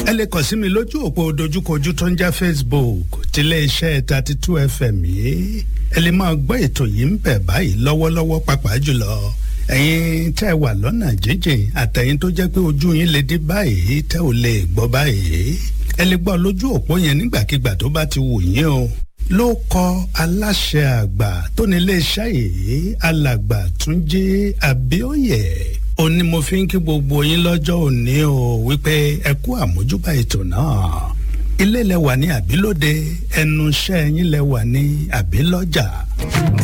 ẹ lè kàn sí mi lójú òpó dojúkojú tó ń jẹ́ facebook tilé iṣẹ́ thirty two fm yìí ẹ lè máa gbọ́ ètò yìí ń bẹ̀ báyìí lọ́wọ́lọ́wọ́ pàápàá jùlọ ẹ̀yin tẹ́ ẹ wà lọ́nà jíjìn àtẹ̀yin tó jẹ́ pé ojú yín lè dí báyìí tẹ́ ò lè gbọ́ báyìí ẹ lè gbọ́ lójú òpó yẹn nígbàkigbà tó bá ti wù yín o ló kọ aláṣẹ àgbà tó ní iléeṣẹ́ yìí alàgbà túnjí àbíòye ó ní mo fi ń kí gbogbo yín lọ́jọ́ òní o wípé ẹ kú àmójúbà ètò náà ilé lẹ wà ní àbílòde ẹnu iṣẹ́ yín lẹ wà ní àbílọ́jà.